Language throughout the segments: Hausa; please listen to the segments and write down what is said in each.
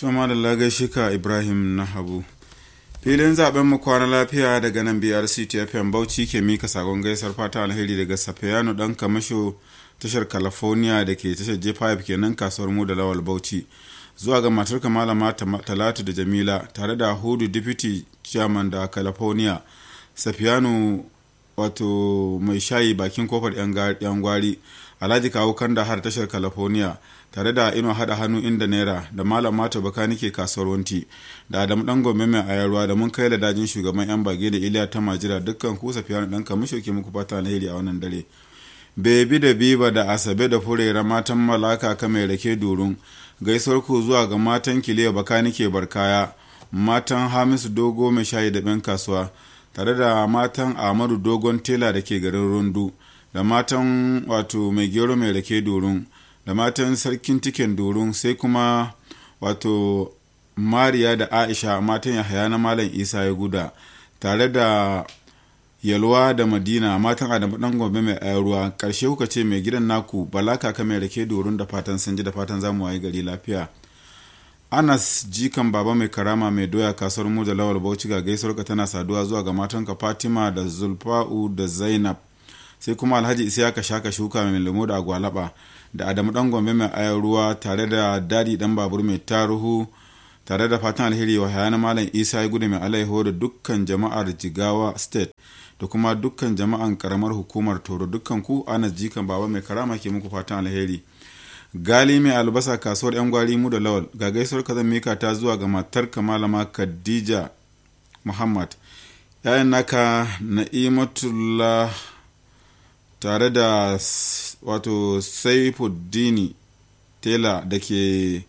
Tuma da lagai ka Ibrahim na Habu. Filin zaben mu kwana lafiya daga nan BRC TFM Bauchi ke mika sakon gaisar fata alheri daga Safiyanu dan kamasho tashar California da ke tashar J5 kenan kasuwar mu da Lawal Bauchi. Zuwa ga matar malama Talatu da Jamila tare da Hudu Deputy Chairman da California. Safiyanu wato mai shayi bakin kofar yan gwari. Alhaji kawo kanda har tashar California. tare da ino hada hannu inda naira da malam mata baka nike kasuwar wanti da adamu dan gombe mai ayarwa da mun kai da dajin shugaban yan bage da iliya ta majira dukkan ku safiya dan kamisho ke muku fata alheri a wannan dare bebi da biba da asabe da furera matan malaka ka mai rake durun gaisuwar ku zuwa ga matan kiliya baka nike barkaya matan hamisu dogo mai shayi da ben kasuwa tare da matan ahmadu dogon tela da ke garin rundu da matan wato mai gero mai rake durun da matan sarkin tiken dorun sai kuma wato mariya da aisha matan yahaya na malam isa ya guda tare da yalwa da madina matan adamu dan gombe mai ruwa karshe kuka ce mai gidan naku bala kaka mai rake dorun da fatan sun ji da fatan zamu waye gari lafiya anas jikan baba mai karama mai doya kasuwar mu da lawal bauchi ga gaisuwar tana saduwa zuwa ga matanka fatima da zulfa'u da zainab sai kuma alhaji isiyaka shaka shuka mai lemo da agwalaba da adamu dan gombe mai ayar ruwa tare da dadi dan babur mai taruhu tare da fatan alheri wa hayana malam isa ya gudu mai alaiho da dukkan jama'ar jigawa state da kuma dukkan jama'an karamar hukumar toro dukkan ku ana jikan baba mai karama ke muku fatan alheri gali mai albasa kasuwar yan gwari mu da lawal ga gaisuwar kazan mika ta zuwa ga matar malama khadija muhammad yayan naka na'imatullah tare da wato saifuddini tela da ke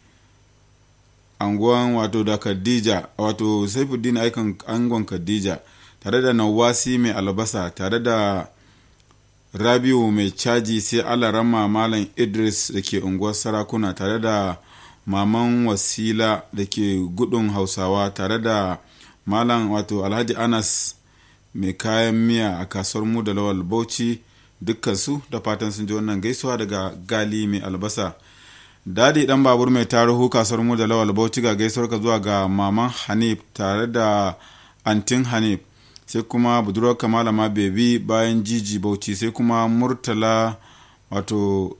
anguwan wato da khadija wato saifuddini aikan angon khadija tare da nawasi mai albasa tare da rabiu mai caji sai alarama malam idris da ke unguwar sarakuna tare da maman wasila da ke gudun hausawa tare da malam wato alhaji anas mai kayan miya a kasuwar mu da lawal bauchi dukkansu da fatan sun ji wannan gaisuwa daga gali mai albasa dadi dan babur mai tarihu kasuwar mu da lawal bauchi ga gaisuwar ka zuwa ga maman hanif tare da antin hanif sai kuma budurwar kamalama bebi bayan jiji bauchi sai kuma murtala wato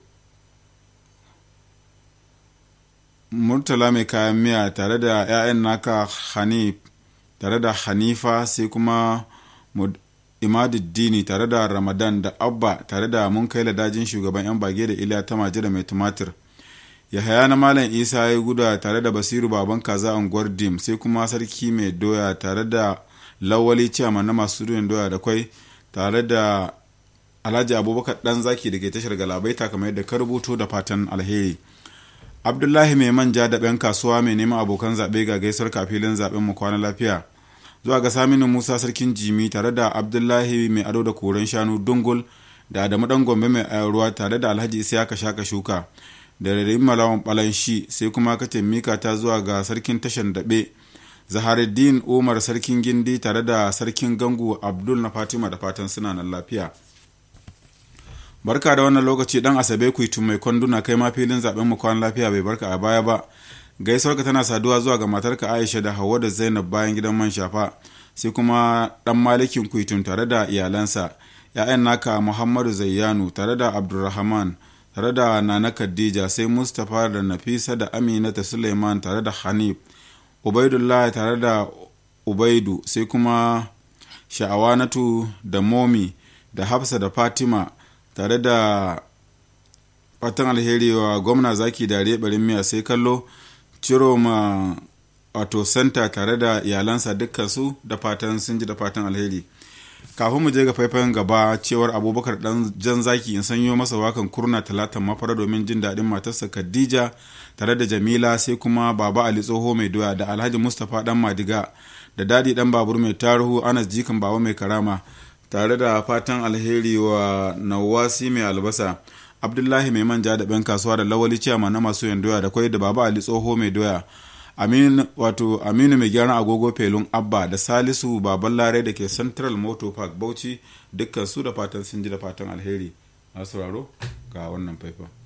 murtala mai kayan miya tare da 'ya'yan naka hanif tare da hanifa sai kuma imaduddini tare da ramadan da abba tare da mun kai ladajin shugaban yan bage da iliya ta majira mai tumatir yahaya na malam isa ya guda tare da basiru baban kaza unguwar dim sai kuma sarki mai doya tare da lawali ciyama na masu ruwan doya da kwai tare da alhaji abubakar dan zaki da ke tashar galabaita kamar yadda ka rubuto da fatan alheri abdullahi mai manja da ɗan kasuwa mai neman abokan zaɓe ga gaisar kafilin zaɓen mu kwana lafiya zuwa ga saminu musa sarkin jimi tare da abdullahi mai ado da koren shanu dungul da adamu dan gombe mai ruwa tare da alhaji isiyaka shaka shuka da rarrayin malawan balanshi sai kuma ka mika ta zuwa ga sarkin tashan daɓe zaharuddin umar sarkin gindi tare da sarkin gangu abdul na fatima da fatan suna nan lafiya barka da wannan lokaci dan asabe kuitu mai kwanduna kai ma filin zaben mu kwan lafiya bai barka a baya ba gaisuwarka tana saduwa zuwa ga matarka aisha da hawa da zainab bayan gidan man shafa sai kuma dan malikin kuitun tare da iyalansa ya'yan naka muhammadu zayyanu tare da abdulrahman tare da nana khadija sai mustapha da nafisa da aminata suleiman tare da hanif ubaidullahi tare da ubaidu sai kuma sha'awanatu da momi da hafsa da fatima tare da fatan alheri wa gwamna zaki da barin miya sai kallo ciro ma wato santa tare da iyalansa dukkansu da fatan sun ji da fatan alheri kafin mu je ga faifayen gaba cewar abubakar dan jan zaki in sanyo masa wakan kurna talatan mafara domin jin daɗin matarsa khadija tare da jamila sai kuma baba ali tsoho mai doya da alhaji mustapha dan madiga da dadi dan babur mai taruhu anas jikan baba mai karama tare da fatan alheri wa nawasi mai albasa abdullahi mai manja da ben kasuwa da lawali ciyama na masu yin doya da kwai da baba ali tsoho mai doya aminu wato aminu mai gyaran agogo felun abba da salisu baban lare da ke central motor park bauchi dukkan su da fatan sun ji da fatan alheri masu sauraro ga wannan faifan